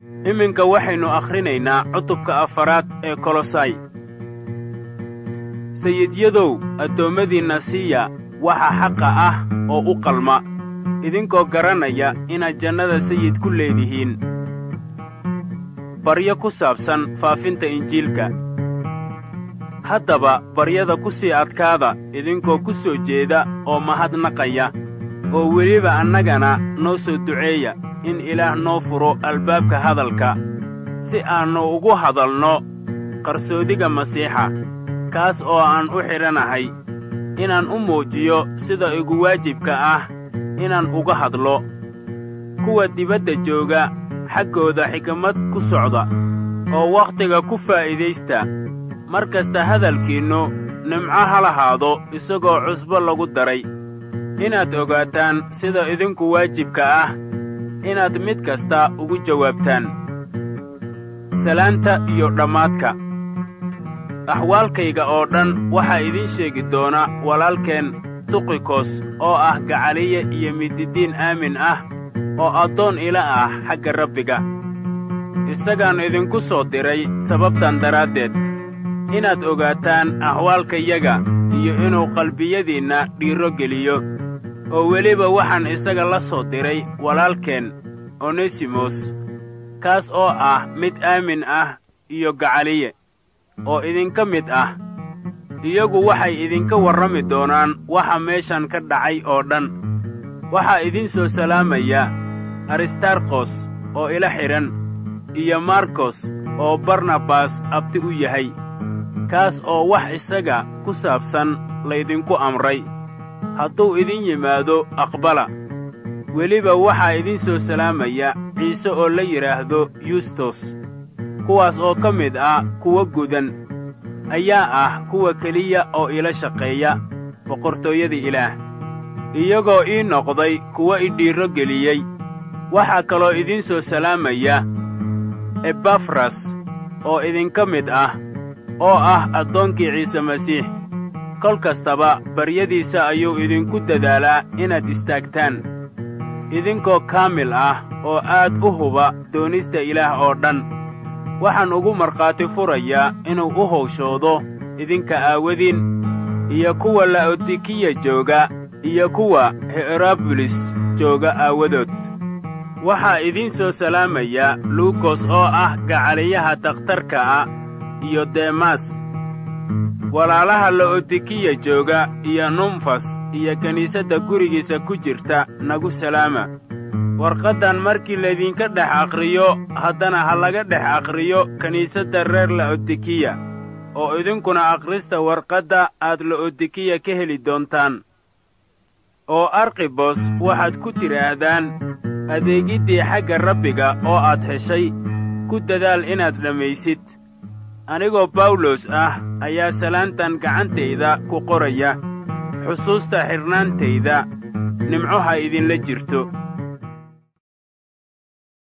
iminka waxaynu akhrinaynaa cutubka afaraad ee kolosay sayidyadow addoommadiinna siiya waxa xaqa ah oo u qalma idinkoo garanaya inaad jannada sayid ku leedihiin baryo ku saabsan faafinta injiilka haddaba baryada ku sii adkaada idinkoo ku soo jeeda oo mahadnaqaya oo weliba annagana noo soo duceeya in ilaah noo furo albaabka hadalka si aannu ugu hadalno qarsoodiga masiixa kaas oo aan u xidhanahay inaan u muujiyo sida igu waajibka ah inaan uga hadlo kuwa dibadda jooga xaggooda xikmad ku socda oo wakhtiga ku faa'iidaysta mar kasta hadalkiinnu nimco ha lahaado isagoo cusbo lagu daray inaad ogaataan sida idinku waajibka ah inaad mid kasta ugu jawaabtaan salaanta iyo dhammaadka axwaalkayga oo dhan waxaa idiin sheegi doona walaalkeen tuqikos oo ah gacaliye iyo mididiin aamin ah oo addoon ila ah xagga rabbiga isagaan idinku soo diray sababtan daraaddeed inaad ogaataan axwaalkayaga iyo inuu qalbiyadiinna dhiirro geliyo oo weliba waxaan isaga la soo diray walaalkeen onesimos kaas oo ah mid aamin ah iyo gacaliye oo idinka mid ah iyagu waxay idinka warrami doonaan waxa meeshan ka dhacay oo dhan waxaa idiin soo salaamaya aristarkos oo ila xidhan iyo markos oo barnabas abti u yahay kaas oo wax isaga ku saabsan laydinku amray hadduu idin yimaado aqbala weliba waxaa idiin soo salaamaya ciise oo la yidhaahdo yustos kuwaas oo ka mid ah kuwa gudan ayaa ah kuwa keliya oo ila shaqeeya boqortooyada ilaah iyagoo ii noqday kuwa i dhiirro geliyey waxaa kaloo idiin soo salaamaya ebafras oo idinka mid ah oo ah addoonkii ciise masiix kol kastaba baryadiisa ayuu idinku dadaalaa inaad istaagtaan idinkoo kaamil ah oo aad u huba doonista ilaah oo dhan waxaan ugu markhaati furayaa inuu u hawshoodo idinka aawadiin iyo kuwa la'odikiya jooga iyo kuwa heerabulis jooga aawadood waxaa idiin soo salaamaya luukos oo ah gacaliyaha dakhtarka ah iyo demas walaalaha la'odikiya jooga iyo numfas iyo kiniisadda gurigiisa ku jirta nagu salaama warqaddan markii laydinka dhex akhriyo haddana ha laga dhex akhriyo kiniisadda reer la'odikiya oo idinkuna akhrista warqadda aad la'odikiya ka heli doontaan oo arkibos waxaad ku tidhaahdaan adeegiddii xagga rabbiga oo aad heshay ku dadaal inaad dhammaysid anigoo bawlos ah ayaa salaantan gacantayda ku qoraya xusuusta xidhnaantayda nimco ha idinla jirto